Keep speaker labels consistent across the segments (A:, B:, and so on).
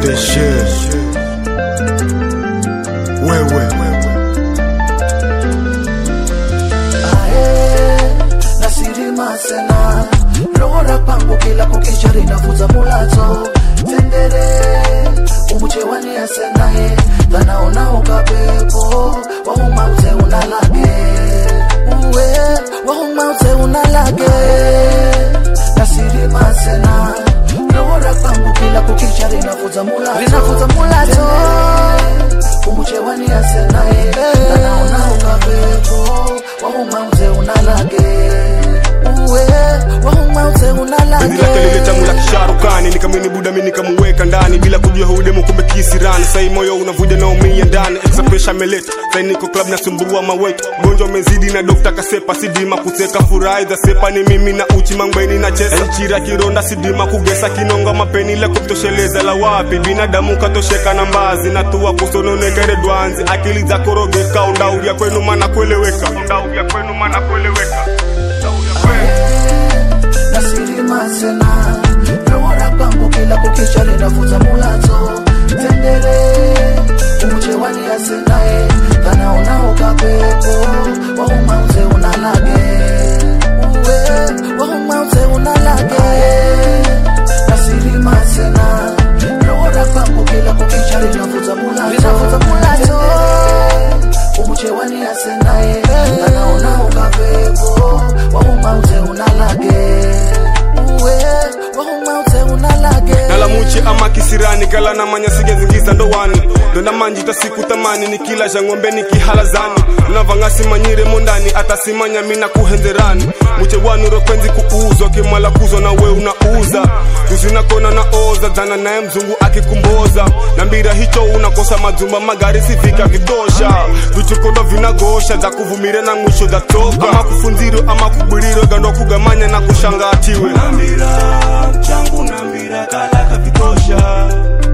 A: deshe wewe
B: ae nasirima sena lora pangu kila kukicha linavuza mulato tendere umuchewani asenaye dhanaona ukapepo wahumauze unalage uwe wahumauze unalage nasirima sena lora pangu kila kukicha linavuza mulato linavuza mulato umuchewani asenaye dhanaona ukapepo wahumauze unalage uwe wahumauze unalage
A: Penzi lake lile tamu la kisharukani nikamwini buda mi nikamuweka ndani bila kujua hudemu kumbe kisirani sai moyo unavuja na umia ndani Extra pressure ameleta sai niko club nasumbua mawetu gonjwa umezidi na dokta kasepa sidima kuseka furahi za sepa ni mimi na uchi mangweni na chesa nchira kironda sidima kugesa kinonga mapeni la kumtosheleza la wapi binadamu katosheka na mbazi na tuwa kusononekere dwanzi akili za korogeka undauya kwenu mana kueleweka undauya kwenu mana kueleweka
B: nasirima sena lora pangu kila kukicha linavuza mulato tendere umuchewani asenaye dhanaona ukapepo wahumauze unalage uwe wahumauze unalage nasirima sena lora pangu kila kukicha linavuza mulato umuchewani asenaye dhanaona ukapepo wahumauze unalage uwe wahumauze unalage
A: nalamuchi ama kisirani kala na manya sigezingiza ndowani ndonda manjita siku tamani nikila ja ng'ombe nikihalazani navang'asi manyire mondani atasimanya mina kuhenzerani muche wanu rokwenzi kuuzwa kimala kuzwa na we unauza tuzinakona na oza dhana naye mzungu akikumboza na mbira hicho unakosa mazumba magari sivika vitosha vichukondo vinagosha za kuvumire na mwisho za toka ama kufunziro ama kubwiriro gando kugamanya na kushangatiwe
C: nambira changu nambira kalaka vitosha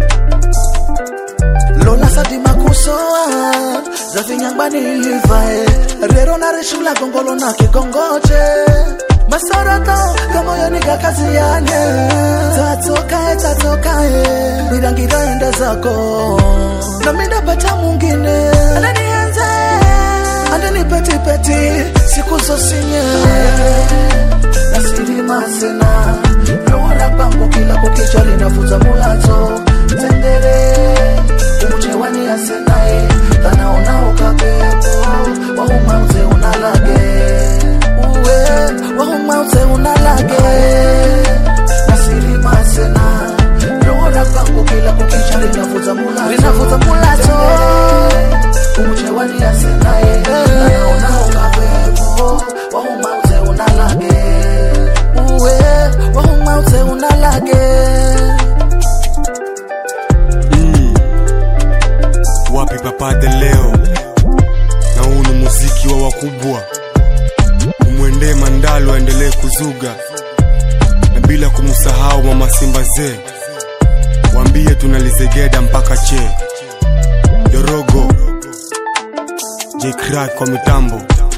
B: lola sadima kusoa za vinyambani ilivae rero na reshula gongolo na kigongoche masarato kamoyoni kakaziane tatokae tatokae mirangira ende zako namindapata mungine ananienze andanipetipeti siku zosinye nasirima sena lora pangu kila kukicha linavuza mulato tendere umuchewani asenaye dhanaona ukapepo wahumauze unalage uwe wahumauze unalage nasirima sena lora pangu kila kukicha linavuza mulato linavuza mulato umuchewani asenaye dhanaona ukapepo wahumauze unalage uwe wahumauze unalage
A: wapi papade leo na huu ni muziki wa wakubwa umwendee mandalo aendelee kuzuga na bila kumsahau mama simba zee wambie tunalizegeda mpaka che dorogo jcrack kwa mitambo